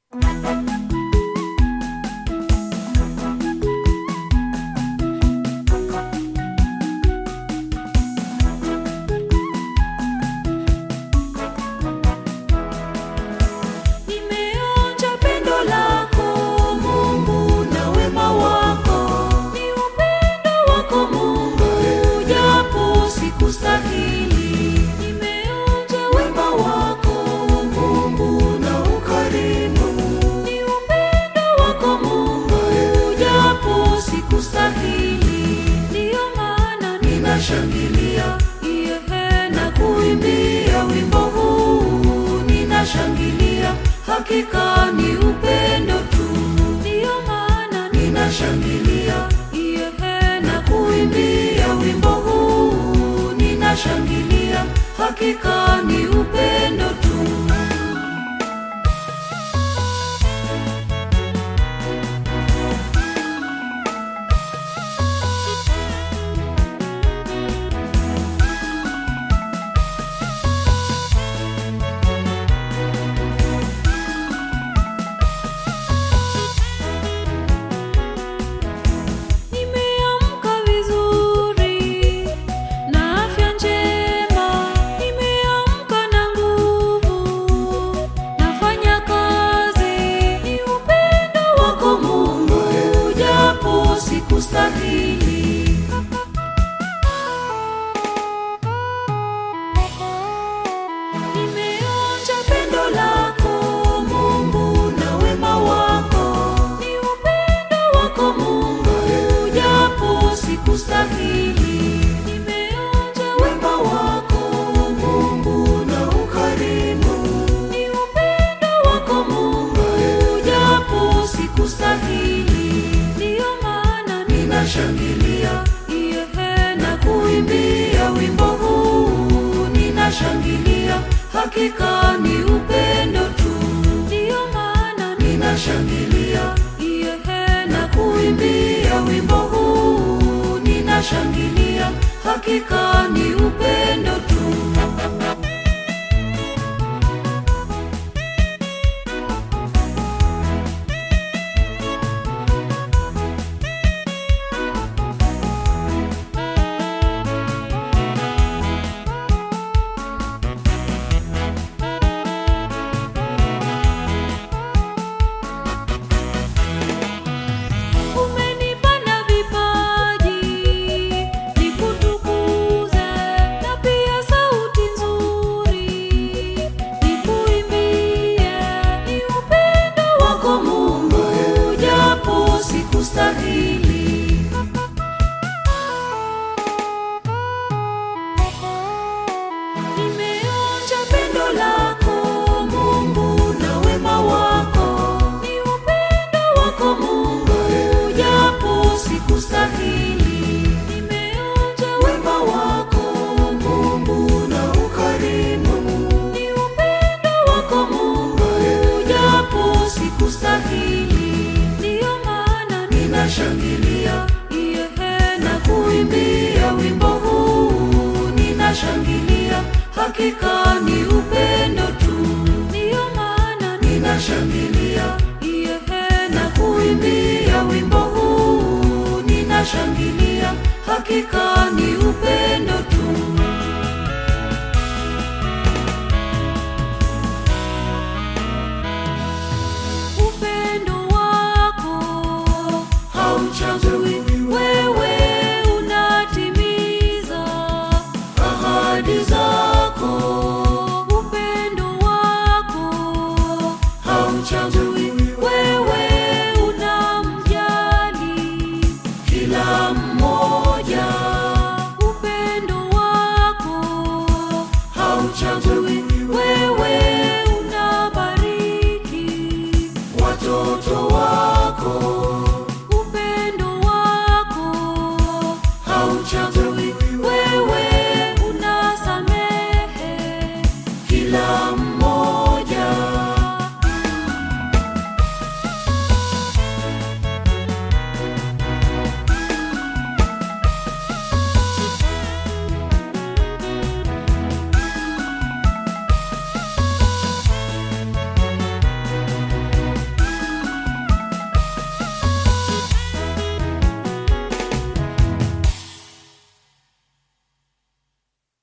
Nimeonja pendo lako Mungu na wema wako, ni upendo wako Mungu, japo sikustahili. Nimeonja wema wako Mungu na ukarimu, ni upendo wako Mungu, japo sikustahili. Ndiyo maana ninashangilia iyehe na kuimbia wimbo huu, ninashangilia hakika ni upendo tu. Ndiyo maana ninashangilia iyehe na kuimbia wimbo huu, ninashangilia hakika ni upendo tu. Nimeamka vizuri na afya njema, nimeamka na nguvu, nafanya kazi. Ni upendo wako Mungu, japo sikustahili. Nimeonja pendo lako Mungu na wema wako, ni upendo wako Mungu, japo sikustahili. Nimeonja wema wako Mungu na ukarimu, ni upendo wako Mungu, japo sikustahili. Ndiyo maana ninashangilia iyehe na kuimbia wimbo huu, ninashangilia hakika ni upendo tu. Ndiyo maana ninashangilia iyehe na kuimbia wimbo huu, ninashangilia hakika ni upendo tu. Umenipa na vipaji nikutukuze, na pia sauti nzuri nikuimbie. Ni upendo wako Mungu, japo sikustahili. Nimeonja pendo lako Mungu na wema wako, ni upendo wako Mungu, japo sikustahili. Nimeonja wema wako Mungu na ukarimu, ni upendo wako Mungu, japo sikustahili. Ndiyo maana ninashangilia iyehe na kuimbia wimbo huu, ninashangilia hakika ni upendo tu. Ndiyo maana ninashangilia iyehe na kuimbia wimbo huu, ninashangilia hakika ni upendo tu. Upendo wako hauchagui, wewe unatimiza ahadi zako. Upendo wako hauchagui